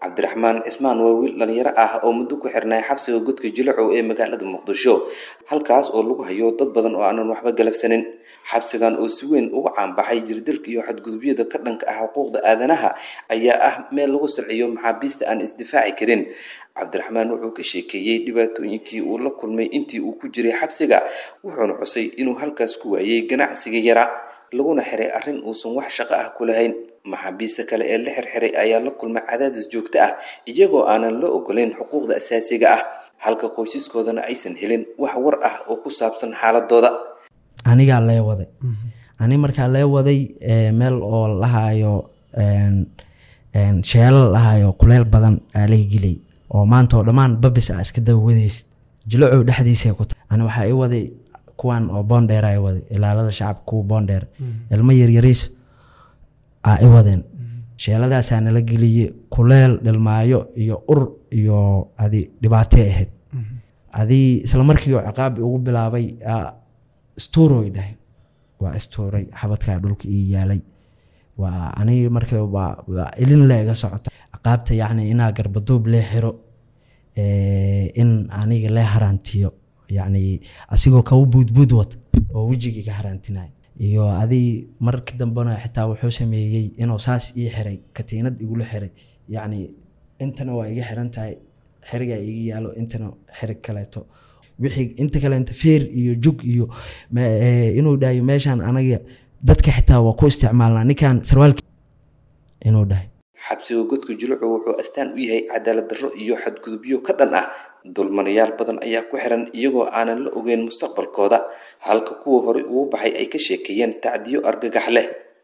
cabdiraxmaan cismaan waa wiil dhalinyaro ah oo muddo ku xirnay xabsiga godka jilacow ee magaalada muqdisho halkaas oo lagu hayo dad badan oo aanan waxba galabsanin xabsigan oo si weyn uga caanbaxay jirdilka iyo xadgudubyada ka dhanka ah xuquuqda aadanaha ayaa ah meel lagu salciyo maxaabiista aan isdifaaci karin cabdiraxmaan wuxuu ka sheekeeyey dhibaatooyinkii uu la kulmay intii uu ku jiray xabsiga wuxuuna xusay inuu halkaas ku waayey ganacsiga yara laguna xiray arrin uusan wax shaqo ah ku lahayn maxaabiista kale ee la xirxiray ayaa la kulmay cadaadis joogto ah iyagoo aanan la ogolayn xuquuqda asaasiga ah halka qoysaskoodana aysan helin wax war ah oo ku saabsan xaaladooda anigaa lee waday ani markaa lee waday meel oo lahaayo sheelal lahaayo kuleel badan aa laga gelay oo maanta oo dhammaan babis a iska dawawadaysid jilacow dhexdiisa ku tahay ani waxaa i waday kuwan oo boondheer a i waday ilaalada shacabka kuwa boondheer ilmo yaryariis aa i wadeen sheeladaasaa nala geliyey kuleel dhilmaayo iyo ur iyo adi dhibaatay ahayd adii isla markii oo ciqaabi ugu bilaabay istuuroy dhahay waa istuuray xabadkaa dhulka ii yaalay waa aniga marka waa ilin le iga socota ciqaabta yacni inaa garbaduub lee xiro in aniga lee haraantiyo yacni asigoo kawa buudbuud wata oo wejigii ka haraantinaya iyo adii marka dambena xitaa wuxuu sameeyey inuu saas ii xiray katiinad igula xiray yacni intana waa iga xiran tahay xirigaa iga yaalo intana xirig kaleeto wixii inta kaleenta feer iyo jug iyo inuu dhahayo meeshaan anaga dadka xitaa waa ku isticmaalnaa ninkan sarwaalki inuu dhahay xabsiga godka julucu wuxuu astaan u yahay cadaalad darro iyo xadgudubyo ka dhan ah dulmanayaal badan ayaa ku xiran iyagoo aanan la ogeyn mustaqbalkooda halka kuwa horey ugu baxay ay ka sheekeeyeen tacdiyo argagax leh